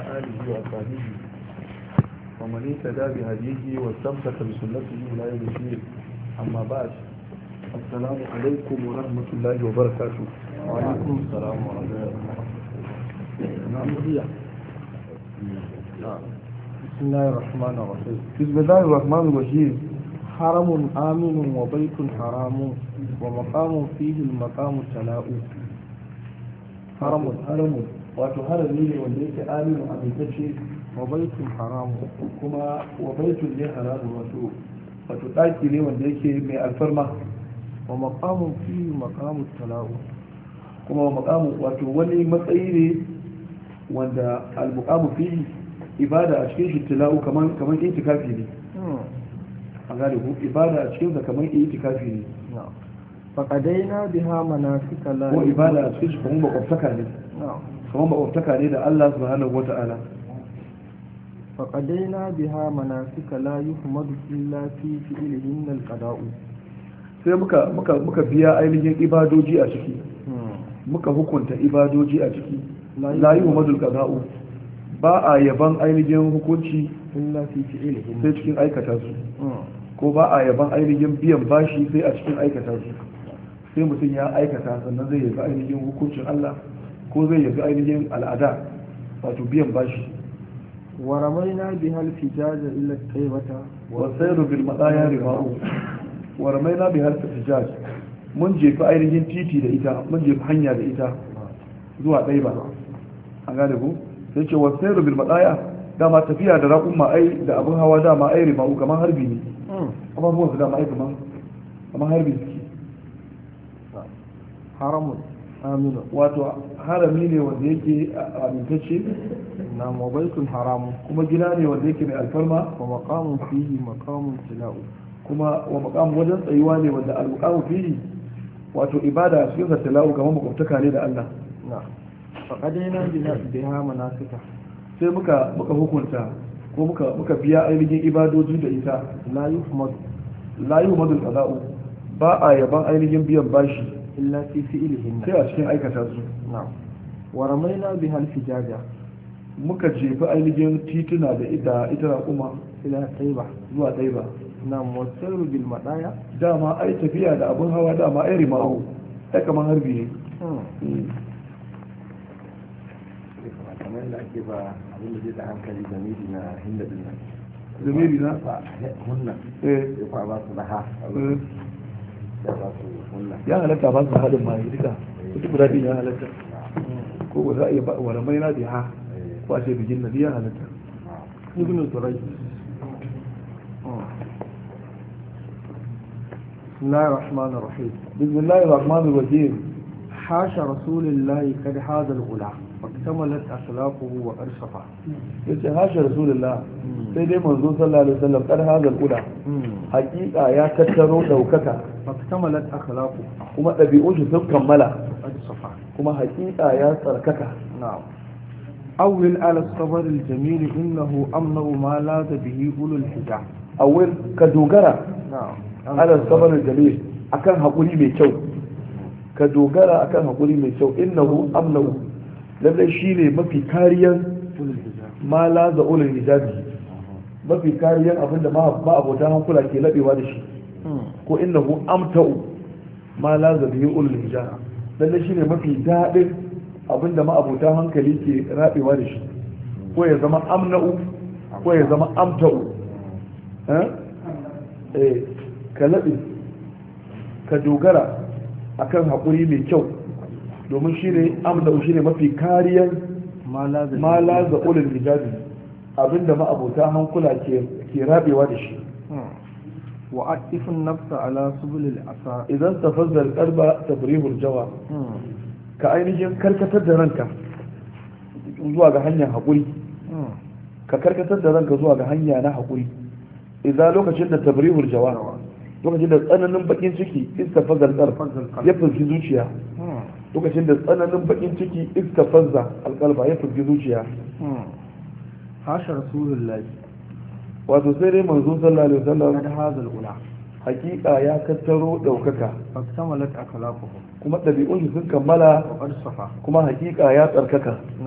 آله وأصحابه ومن اهتدى بهديه واستمسك بسنته إلى يوم الدين أما بعد السلام عليكم ورحمة الله وبركاته وعليكم السلام ورحمة نعم هي بسم الله الرحمن الرحيم بسم الله الرحمن الرحيم حرم آمن وبيت حرام ومقام فيه المقام تلاء حرم حرم wato harami ne wanda yake aminu amintacce وبيت حرام kuma wa baitun ne haramun wato wato ɗaki ne wanda yake mai alfarma ومقام فيه مقام التلاء kuma wa makamu wato wani matsayi ne wanda al-muqamu fi ibada a cikin shi tila'u kaman kaman itikafi ne a gane ku ibada a cikin sa kaman itikafi ne نعم فقدينا بها مناسك لا ko ibada a cikin shi kaman makwabtaka ne نعم kaman makwabtaka ne da Allah subhanahu wata'ala فقدينا بها مناسك لا يحمد إلا في فعلهن القضاء sai muka muka muka biya ainihin ibadoji a ciki muka hukunta ibadoji a ciki la yi madul qada'u ba a yaban ainihin hukunci إلا في فعلهن sai cikin aikata su ko ba a yaban ainihin biyan bashi sai a cikin aikata su sai mutum ya aikata sannan zai yabi ainihin hukuncin Allah ko zai yabi ainihin al'ada wato biyan bashi ورمينا بها الفجاج إلى الطيبة wasairu bil madaya riba'u wa ramaina bi harfi tijaj mun jefi ainihin titi da ita mun jefi hanya da ita zuwa ɗaiba an gane ku sai ce wasairu bil madaya dama tafiya da raƙumma ai da abin hawa dama ai riba'u kamar harbi ne abubuwan su dama ai kamar kamar harbi suke حرم آمن wato harami ne wanda yake amintacce نعم وبيت حرام kuma gina ne wanda yake mai alfarma ومقام فيه مقام تلاء kuma wa maqam wajen tsayuwa ne wanda al-muqamu fihi wato ibada a cikin salawu kamar makwabtaka ne da Allah نعم فقدينا بها- بها مناسك sai muka muka hukunta ko muka muka biya ainihin ibadoji da ita لا يحمد la yuhmadul qada'u ba a yaban ainihin biyan bashi إلا في فعلهن sai a cikin aikata su نعم ورمينا بها الفجاج muka jefi ainihin tituna da ita ita kuma إلى الطيبة zuwa ɗaiba نعم والسير بالمطايا dama ai tafiya da abin hawa dama ai rima'u ai kamar harbi ne kamar da ake ba abin da zai da hankali da miji na hinda din nan zamiri na ba hunna eh sai kwa ba su raha eh, da ba su hunna ya halatta ba su haɗin ma duka wata guda ɗin ya halatta ko ba za a iya ba wa ramai na biya ko a ce bigin na ya halatta ابن دريد بسم الله الرحمن الرحيم بسم الله الرحمن الرحيم حاش رسول الله قد هذا الغلا واكتملت أخلاقه وقد صفى yace hasha rasulullah sai dai manzo sallallahu alaihi wasallam kar hazal ula hakika ya tattaro daukaka واكتملت أخلاقه kuma ɗabi'un shi sun kammala وقد صفى kuma hakika ya tsarkaka نعم أول على الصبر الجميل إنه أمنع ما لاذ به أولو الحجاب awil ka dogara نعم ala sabarin jalil akan hakuri mai kyau ka dogara akan hakuri mai kyau innahu amnahu lallai shine mafi kariyan أولو الحجاب ma la za ulul hijabi mafi kariyan abinda ma ma abotan hankula ke labewa da shi ko innahu amta'u ma la za bihi ulul hijab lallai shine mafi dadin abinda ma abotan hankali ke rabewa da shi ko ya zama amna'u ko ya zama amta'u eh eh ka labe ka dogara akan haƙuri mai kyau domin shine amna'u shine mafi kariyan ما لاذ به ma la za ulul hijabi abinda ma abota hankula ke ke rabewa da shi وأعطف النفس على سبل العصا idan tafazza alqalba tabrihul jawa ka ainihin karkatar da ranka zuwa ga hanyar haƙuri ka karkatar da ranka zuwa ga hanya na haƙuri idan lokacin da tabrihul jawa lokacin da tsananin bakin ciki iska fazza alqalb ya fulki zuciya lokacin da tsananin bakin ciki iska fazza alqalba ya fulki zuciya حاشا رسول الله wato sai dai manzo sallallahu alaihi wasallam قد هذا الغلا hakika ya tattaro daukaka فاكتملت أخلاقه kuma ɗabi'un shi sun kammala وقد صفى kuma hakika ya tsarkaka